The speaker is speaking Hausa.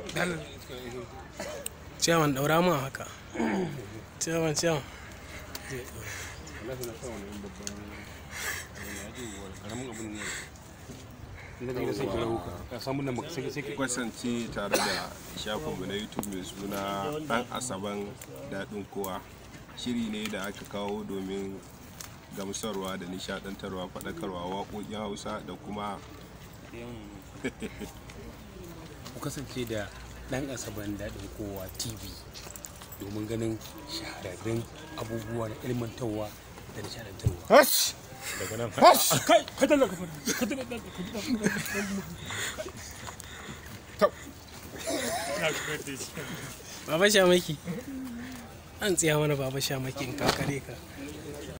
ciyawan daura ma haka ciyawan ciyawan kasance tare da shafinmu na youtube mai suna dan asaban daɗin kowa shiri ne da aka kawo domin gamsarwa da nishadantarwa faɗakarwa waƙoƙin hausa da kuma ku kasance da ɗan asaban daɗin kowa tv domin ganin shahararrun abubuwa na ilmantarwa da nishadantarwa daga nan kai kai dalla ka fara baba shamaki an tsiya mana baba shamaki in kakare ka